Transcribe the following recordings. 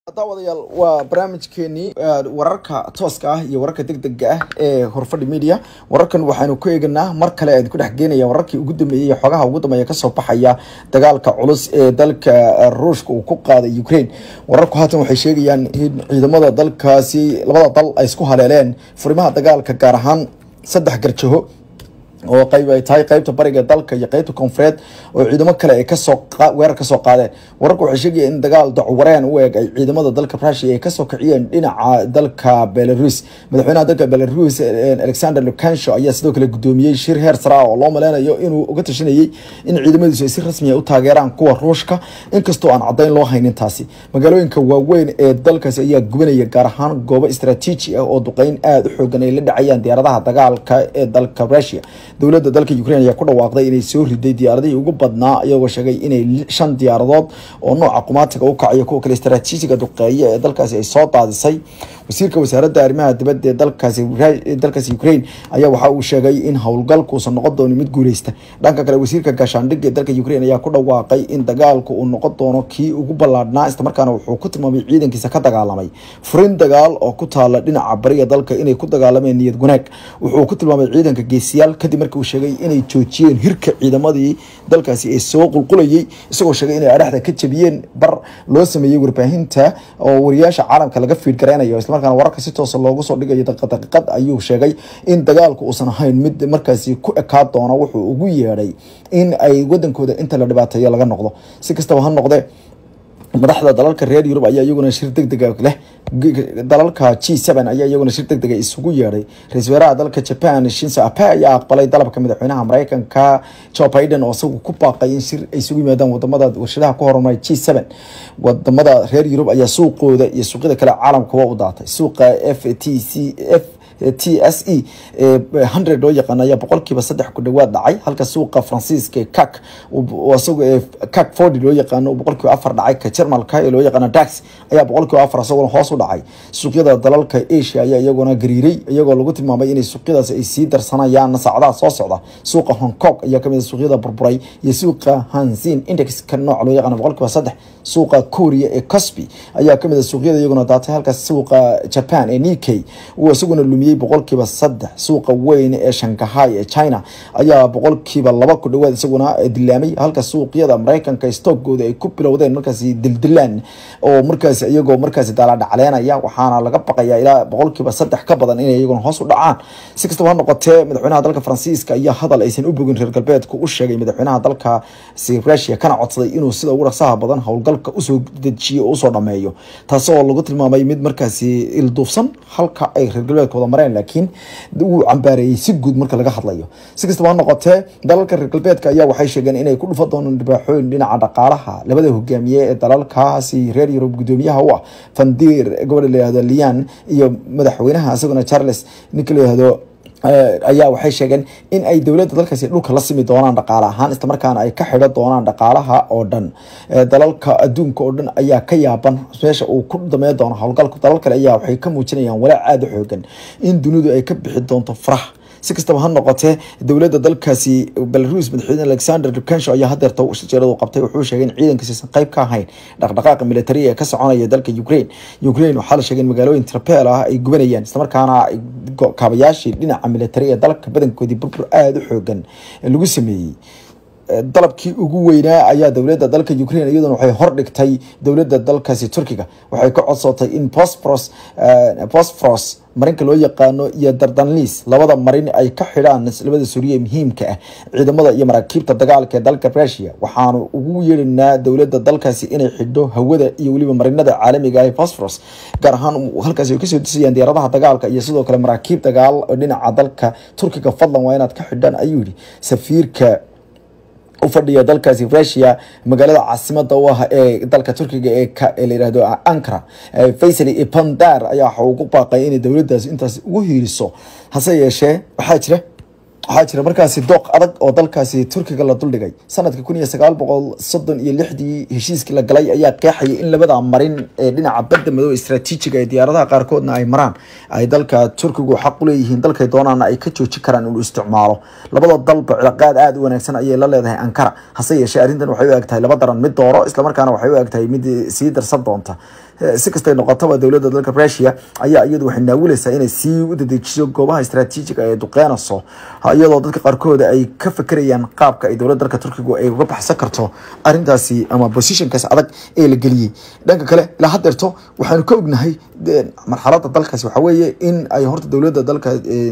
daawadayaal waa barnaamijkeenii wararka tooska ah iyo wararka degdega ah ee horfadhi media wararkan waxaanu ku eeganaa mar kale aan ku dhex geenaya wararkii ugu dambeeyey xogaha ugu dambeeya kasoo baxaya dagaalka culus ee dalka ruushka uu ku qaaday ukraine wararku haatan waxay sheegayaan in ciidamada dalkaasi labada dal ay isku haleeleen furimaha dagaalka gaar ahaan saddex garjaho oo qayb ay tahay qaybta bariga dalka iyo qaybta koonfureed oo ciidamo kale ay kasoo weerar kasoo qaadeen wararku waxay sheegayeen in dagaal dacuwareen u eg ay ciidamada dalka rusia ay kasoo kiciyeen dhinaca dalka belarus madaxweynaha dalka belarus alexander lukansho ayaa sidoo kale gudoomiyey shir heer sara oo loo maleynayo inuu uga tashanayey in ciidamadiisu ay si rasmi u taageeraan kuwa ruushka inkastoo aan cadayn loo haynin taasi magaalooyinka waaweyn ee dalkaasi ayaa gubanaya gaar ahaan goobo istaraatiiji ah oo duqeyn aada u xoogan ay la dhacayaan diyaaradaha dagaalka ee dalka rusia dowladda dalka ukraine ayaa ku dhawaaqday inay soo riday diyaaradihii ugu badnaa iyagoo sheegay inay shan diyaaradood oo nooca qumaatiga u kacayo kuwa kale istaraatiijiga duqeeya ee dalkaasi ay soo daadisay wasiirka wasaaradda arrimaha dibadda ee dalkaasi dalkaasi ukraine ayaa waxa uu sheegay in howlgalkuusan noqon doonin mid guuleysta dhanka kale wasiirka gaashaandhigga ee dalka ukraine ayaa ku dhawaaqay in dagaalku uu noqon doono kii ugu ballaadhnaa islamarkaana wuxuu ku tilmaamay ciidankiisa ka dagaalamay furin dagaal oo ku taala dhinaca bariga dalka inay ku dagaalameen niyad wanaag wuxuu ku tilmaamay ciidanka geesiyaal kadib markii uu sheegay inay joojiyeen hirka ciidamadii dalkaasi ee soo qulqulayay isagoo sheegay inay adhaxda ka jabiyeen bar loo sameeyey warbaahinta oo wariyaasha caalamka laga fiidgareynayo islamarkaana wararka si toosa loogu soo dhigayo daqiiqad ayuu sheegay in dagaalku uusan ahayn mid markaasi ku ekaa doona wuxuu ugu yeedhay in ay wadankooda inta la dhibaateeyo laga noqdo si kastaba ha noqdee madaxda dalalka reer yurub ayaa iyaguna shir degdega leh dalalka g seven ayaa iyaguna shir degdega isugu yeedhay ra-isul wasaaraha dalka japan shinso ape ayaa aqbalay dalabka madaxweynaha mareykanka joe biden oo isagu ku baaqay in shir ay isugu yimaadaan wadamada warshadaha ku horumaray g seven wadamada reer yurub ayaa suuqooda iyo suuqyada kale caalamka waa u daatay suuqa f t c f t s e hundred loo yaqaan ayaa boqolkiiba saddex ku dhawaad dhacay halka suuqa faransiiska kak isaga kak forty loo yaqaano boqolkiiba afar dhacay ka jermalka ee loo yaqaano dax ayaa boqolkiiba afar isaguna hoos u dhacay suuqyada dalalka asia ayaa iyaguna gariiray iyagoo lagu tilmaamay inay suuqyadaas ay sii darsanayaan saacadaha soo socda suuqa hong kong ayaa kamid suuqyada burburay iyo suuqa hansin index ka nooc loo yaqaano boqolkiiba saddex suuqa korea ee cosby ayaa kamid suuqyada iyaguna daatay halka suuqa japan ee nikkei uu isaguna lumiyey boqolkiiba saddex suuqa weyn ee shanghai ee china ayaa boqolkiiba laba ku dhawaad isaguna dilaamay halka suuqyada mareykanka stockooda ay ku bilowdeen markaasi dildilaan oo markaasi iyagoo markaasi daaladhacleenaya waxaana laga baqayaa ilaa boqolkiiba saddex ka badan inay iyaguna hoos u dhacaan si kastaba ha noqotee madaxweynaha dalka faransiiska ayaa hadal aysan u bogin reer galbeedku u sheegay madaxweynaha dalkaasi rusia kana codsaday inuu sida ugu dhaqsaha badan howlgalka usoo dejiyo oo usoo dhameeyo taasoo lagu tilmaamay mid markaasi ilduufsan halka ay reer galbeedka wada mareen laakiin wuu cambaareeyey si guud marka laga hadlayo si kastaba ha noqotee dalalka reer galbeedka ayaa waxay sheegeen inay ku dhufa doonaan dhibaaxooyin dhinaca dhaqaalaha labada hogaamiye ee dalalkaasi reer yurub gudoomiyaha u ah fandiir gobodha layihahdo lian iyo madaxweynaha isaguna charles ninka layihahdo ayaa waxay sheegeen in ay dowladda dalkaasi dhulka la simi doonaan dhaqaale ahaan islamarkaana ay ka xidho doonaan dhaqaalaha oo dhan dalalka adduunka oo dhan ayaa ka yaaban meesha uu ku dameyn doono howlgalku dalal kale ayaa waxay ka muujinayaan walaac aada u xoogan in dunidu ay ka bixi doonto farax si kastaba ha noqotee dowladda dalkaasi belarus madaxweyne alexander lukansho ayaa hadeerta shajeeradu qabtay wuxuu sheegay in ciidankiisiisan qayb ka ahayn dhaqdhaqaaqa militari ee ka soconaya dalka ukraine ukraine waxaa la sheegay in magaalooyin trapel ah ay gubanayaan islamarkaana kaabayaashii dhinaca militari ee dalka badankoodii burbur aada u xoogan lagu sameeyey dalabkii ugu weynaa ayaa dowladda dalka ukraine iyaduna waxay hordhigtay dowladda dalkaasi turkiga waxay ka codsatay in bosforos bosforos marinka loo yaqaano iyo dardanliis labada marin ay ka xidhaan labada suuriya muhiimka ah ciidamada iyo maraakiibta dagaalka ee dalka rusia waxaanu ugu yeedhinaa dowladda dalkaasi inay xidho hawada iyo weliba marinada caalamiga ah bosforos gaar ahaan halkaasi ay kasoo disayaan diyaaradaha dagaalka iyo sidoo kale maraakiib dagaal oo dhinaca dalka turkiga fadlan waa inaad ka xidhaan ayuu yihi safiirka u fadhiya dalkaasi rusia magaalada caasimada u ah ee dalka turkiga ee layihahdo ankara faysal ipandar ayaa waxa ugu baaqay inay dowladdaasi intaas ugu hiiriso hase yeeshee waxaa jira waxaa jira markaasi dooq adag oo dalkaasi turkiga la duldhigay sanadka kun iyo sagaal boqol soddon iyo lixdii heshiiskii la galay ayaa qeexayay in labada marin ee dhinaca badda madow istraatiijiga ee diyaaradaha qaarkoodna ay maraan ay dalka turkigu xaq u leeyihiin dalkay doonaana ay ka jooji karaan inuu isticmaalo labada dalba cilaaqaad aada u wanaagsan ayay la leedahay ankara hase yeeshee arrintan waxay u eg tahay laba daran mid dooro islamarkaana waxay u eg tahay mid sii darsan doonta si kastay noqotaba dowladda dalka rusia ayaa iyadu waxay naawilaysaa inay sii u dadejiso goobaha istaraatiijiga ee duqeynayso iyadoo dadka qaarkooda ay ka fekerayaan qaabka ay dowladda dalka turkigu ay uga baxsan karto arintaasi ama positionkaas adag ee la geliyey dhanka kale ilaa hadeerto waxaanu ka ognahay marxalada dalkaasi waxaa weeye in ay horta dowladda dalka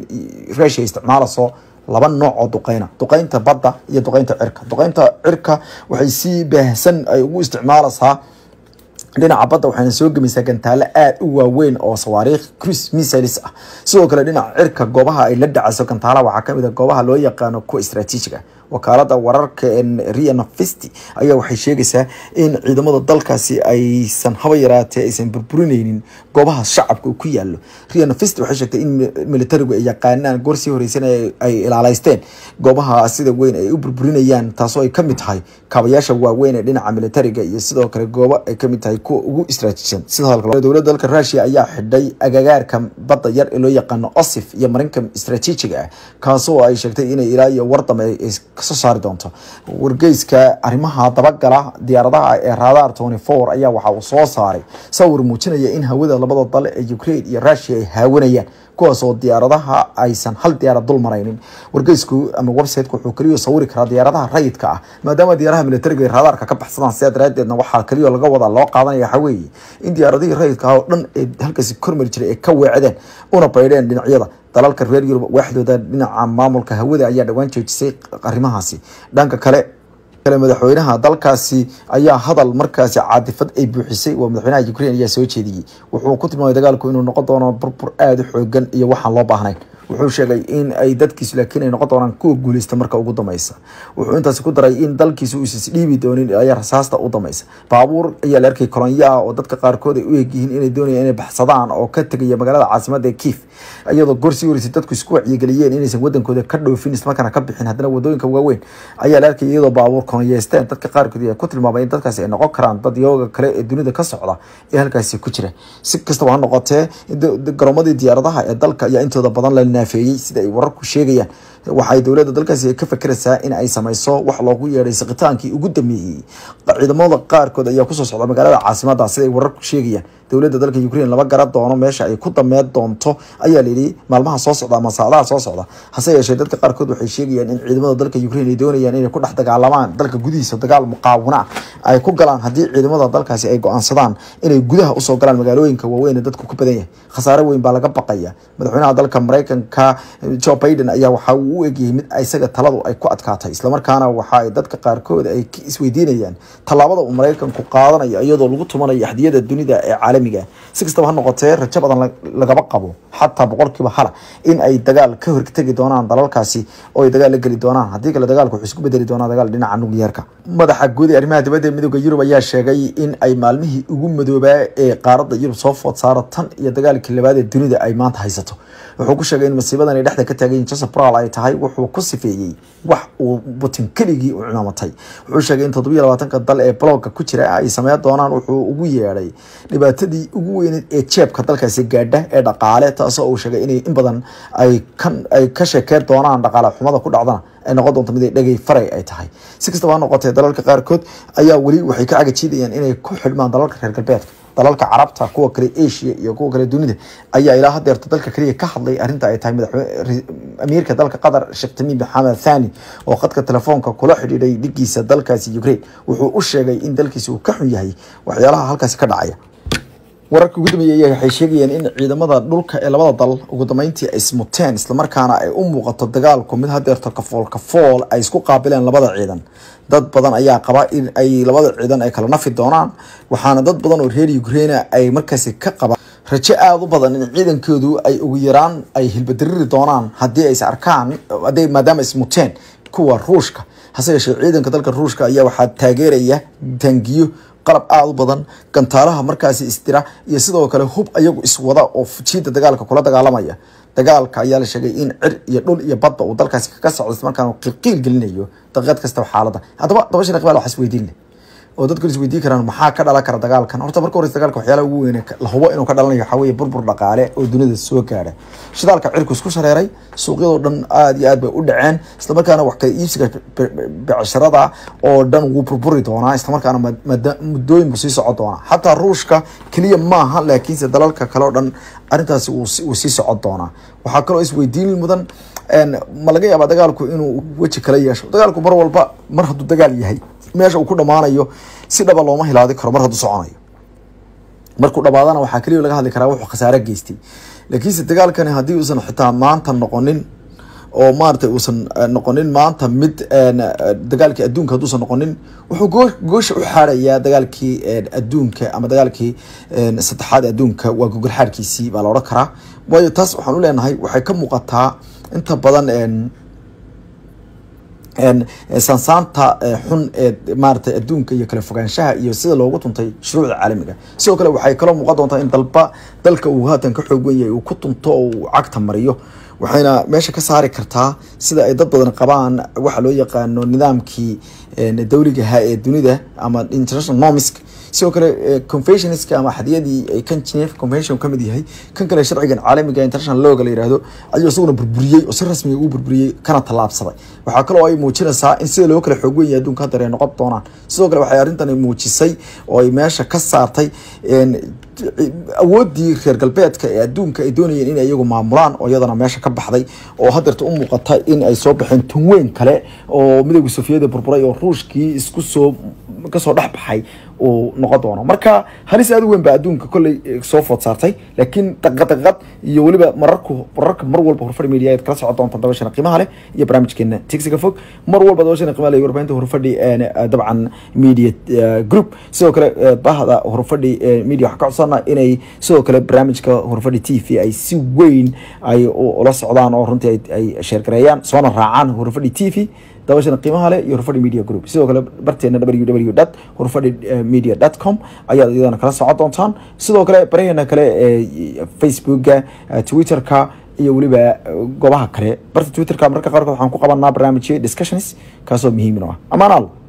rusia isticmaalayso laba nooc oo duqeyna duqeynta badda iyo duqeynta cirka duqeynta cirka waxay si baahsan ay ugu isticmaalaysaa dhinaca badda waxayna soo gemaysaa gantaalo aada u waaweyn oo sawaariikh cruise missiles ah sidoo kale dhinaca cirka goobaha ay la dhacayso gantaalaha waxaa kamid a goobaha loo yaqaano kuwa istaraatiijiga wakaalada wararka ria nafisti ayaa waxay sheegaysaa in ciidamada dalkaasi aysan haba yaraatee aysan burburineynin goobaha shacabka uu ku yaalo ria nafisti waxay sheegtay in militarigu ay yaqaanaan goor sii horeysan ay ilaaleysteen goobaha sida weyn ay u burburinayaan taasoo ay kamid tahay kaabayaasha waaweyn ee dhinaca militariga iyo sidoo kale goobo ay kamid tahay kuwa ugu istaraatiijisan sidoo dowladda dalka rusia ayaa xidhay agagaarka badda yar ee loo yaqaano osif iyo marinka istaraatiijiga ah kaasoo ay sheegtay inay ilaa iyo wardame kasoo saari doonto wargeyska arrimaha dabagala diyaaradaha ee radar tony four ayaa waxa uu soo saaray sawir muujinaya in hawada labada dal ee ukraine iyo rusia ay haawanayaan kuwaas oo diyaaradaha aysan hal diyaarad dul maraynin wargeysku ama websiteka wuxuu keliya sawiri karaa diyaaradaha rayidka ah maadaama diyaaraha militariga ay raadaarka ka baxsadaan sidaa daraadeedna waxaa keliya laga wadaa loo qaadanaya waxaa weeye in diyaaradihii rayidka ah oo dhan ee halkaasi kormari jiray ay ka weecdeen una baydheen dhinacyada dalalka reer yurub waaxdooda dhinaca maamulka hawada ayaa dhowaan joojisay arrimahaasi dhanka kale kale madaxweynaha dalkaasi ayaa hadal markaasi caadifad ay buuxisay waa madaxweynaha ukraine ayaa soo jeediyey wuxuu ku tilmaamay dagaalku inuu noqon doono burbur aada u xoogan iyo waxaan loo baahnayn wuxuu sheegay in ay dadkiisu laakiin ay noqon doonaan kuwa guuleysta marka ugu dambeysa wuxuu intaasi ku daray in dalkiisu uusan dhiibi doonin ayaa rasaasta u dambeysa baabuur ayaa la arkay kolonyo ah oo dadka qaarkood ay u egyihiin inay doonayaan inay baxsadaan oo ka tegaya magaalada caasimada ee kiif iyadoo gorsii horeysay dadku isku wacyigeliyeen inaysan wadankooda ka dhoofin islamarkaana ka bixin haddana wadooyinka waaweyn ayaa la arkay iyadoo baabuur kolonyeysteen dadka qaarkood ayaa ku tilmaamay in dadkaasi ay noqon karaan dad yooga kale ee dunida ka socda ee halkaasi ku jira si kastaba ha noqotee garoomadii diyaaradaha ee dalka ayaa intooda badan la naafeeyey sida ay wararku sheegayaan waxay dowladda dalkaasi ka fakeraysaa in ay sameyso wax loogu yeedhay siqitaankii ugu dambeeyey ciidamada qaarkood ayaa kusoo socda magaalada caasimada sida ay wararku sheegayaan dowladda dalka ukraine lama gara doono meesha ay ku dameed doonto ayaa layidhi maalmaha soo socda ama saacadaha soo socda hase yeeshee dadka qaarkood waxay sheegayaan in ciidamada dalka ukraine ay doonayaan inay ku dhex dagaalamaan dalka gudihiisa dagaal muqaawano ah ay ku galaan haddii ciidamada dalkaasi ay go-aansadaan inay gudaha usoo galaan magaalooyinka waaweyn ee dadku ku badan yahay khasaare weyn baa laga baqaya madaxweynaha dalka mareykanka joe biden ayaa waxa uu u egyahay mid isaga taladu ay ku adkaatay islamarkaana waxa ay dadka qaarkood ay isweydiinayaan tallaabada uu mareykanku qaadanayo iyadoo lagu tumanayo axdiyada dunida ee caalamiga si kastaba ha noqotee rajo badan lagaba qabo xataa boqolkiiba hala in ay dagaal ka hortegi doonaan dalalkaasi oo ay dagaal la geli doonaan haddii kale dagaalku wuxuu isku bedeli doonaa dagaal dhinaca nukliyeerka madaxa guud ee arrimaha dibadda ee midooda yurub ayaa sheegay in ay maalmihii ugu madoobaa ee qaaradda yurub soo food saaro tan iyo dagaalkii labaad ee dunida ay maanta haysato wuxuu ku sheegay in masiibadan ay dhexda ka taagayin joseph bral ay tahay wuxuu ku sifeeyey wax uu butin keligii u cimaamatay wuxuu sheegay in toddobiyo labaatanka dal ee blogga ku jira ay sameyn doonaan wuxuu ugu yeedhay dhibaatadii ugu weyneed ee jeebka dalkaasi gaadha ee dhaqaale taasoo uu sheegay inay in badan ay kan ay ka sheekeen doonaan dhaqaale xumada ku dhacdana ay noqon doonto mid ay dhagay faray ay tahay si kastaba ha noqotee dalalka qaarkood ayaa weli waxay ka cagajiidayaan inay ku xidhmaan dalalka reer galbeedka dalalka carabta kuwa kale asia iyo kuwa kale dunida ayaa ilaa hadeerta dalka kaliya ka hadlay arrinta ay tahay madaxweyne amiirka dalka qatar sheekh tamiim maxamed thani oo khadka telefoonka kula xidhiidhay dhigiisa dalkaasi ukraine wuxuu u sheegay in dalkiisa uu ka xun yahay waxyaalaha halkaasi ka dhacaya wararka ugu dambeeyay waxay sheegayeen in ciidamada dhulka ee labada dal ugu dambeyntii ay ismuteen islamarkaana ay u muuqato dagaalku mid hadeerto kafool kafool ay isku qaabileen labada ciidan dad badan ayaa qaba in ay labada ciidan ay kala nafi doonaan waxaana dad badan oo reer ukraine ay markaasi ka qabaan rajo aada u badan in ciidankoodu ay ugu yaraan ay hilbadariri doonaan haddii ays arkaan haddii maadaama ismuteen kuwa ruushka hase yeeshee ciidanka dalka ruushka ayaa waxaa taageeraya taangiyo qalab aada u badan gantaalaha markaasi isdira iyo sidoo kale hub ayagu iswada oo fujiida dagaalka kula dagaalamaya dagaalka ayaa la sheegay in cir iyo dhul iyo badda uu dalkaasi kaga socdo islamarkaana qiilqiil gelinayo daqiiqad kastaba xaaladda haddaba dabashan iqbaal waxaa isweydiin leh oo dadku is weydiin karaan maxaa ka dhalan kara dagaalkan horta marka horeysa dagaalka waxyaalaha ugu weyn la hubo inuu ka dhalanayo waxaa weeye burbur dhaqaale oo dunida soo gaadha shidaalka cirku isku shareeray suuqyadoo dhan aada iyo aad bay u dhaceen islamarkaana wax kala iibsiga becsharada oo dhan wuu burburi doonaa islamarkaana muddooyin buu sii socon doonaa xataa ruushka keliya maaha laakiinse dalalka kale oo dhan arrintaasi wuu sii socon doonaa waxaa kaloo isweydiin mudan ma laga yaabaa dagaalku inuu weji kala yeesho dagaalku mar walba mar hadduu dagaal yahay meesha uu ku dhammaanayo si dhaba looma hilaadi karo mar hadduu soconayo markuu dhamaadana waxaa keliya laga hadli karaa wuxuu khasaare geystay laakiinse dagaalkani haddii uusan xitaa maanta noqonin oo maaragtay uusan noqonin maanta mid dagaalkii adduunka hadduusan noqonin wuxuu goosha u xaarayaa dagaalkii adduunka ama dagaalkii saddexaad adduunka waa gogol xaarkiisii baa la odhan karaa waayo taas waxaan u leenahay waxay ka muuqataa inta badan sansaanta xun ee maaragtay adduunka iyo kala fogaanshaha iyo sida loogu tuntay shuruucda caalamiga sidoo kale waxay kaloo muuqan doontaa in dalba dalka uu haatan ka xoog wen yahay uu ku tunto oo uu cagta mariyo waxayna meesha ka saari kartaa sida ay dad badan qabaan waxa loo yaqaano nidaamkii dawligaha ee dunida ama international nomisk sidoo kale conventionska ama xadiyadii kan geneva convention ka mid yahay kan kale sharcigan caalamiga international lawga la yihahdo ayuu isaguna burburiyey oo si rasmiga uu burburiyey kana tallaabsaday waxaa kaloo ay muujinaysaa in sida loo kala xoog weyn yahay adduunka haddar ay noqon doonaan sidoo kale waxay arrintani muujisay oo ay meesha ka saartay awooddii reer galbeedka ee adduunka ay doonayeen inay iyagu maamulaan oo iyadana meesha ka baxday oo hadeerta u muuqata in ay soo baxeen tunweyn kale oo midowga sofiyada burburay oo ruushkii isku soo kasoo dhex baxay uu noqon doono marka halis aad u weyn baa adduunka kolley soo food saartay laakiin daqadaqad iyo weliba mararku mararka mar walba horfadhi media aad kala socon doonta dabashana qiimaha leh iyo barnaamijkeena tigsiga fog mar walba dabashana qiimaha leh iyo warbaahinta horfadhi dabcan media group sidoo kale bahda horfadhi media waxaa ka codsana inay sidoo kale barnaamijka horfadhi t v ay si weyn ay ula socdaan oo runtii ay sheergareeyaan soona raacaan horfadhi t v dabashana qiimaha leh iyo horfadhi media group sidoo kale barteena www dot horfadhi media dot com ayaad iyadana kala socon doontaan sidoo kale baraheena kale ee facebooka twitterka iyo weliba goobaha kale barta twitterka mararka qaarkood waxaan ku qabanaa barnaamijyo discussions kaasoo muhiimin u ah amaanaal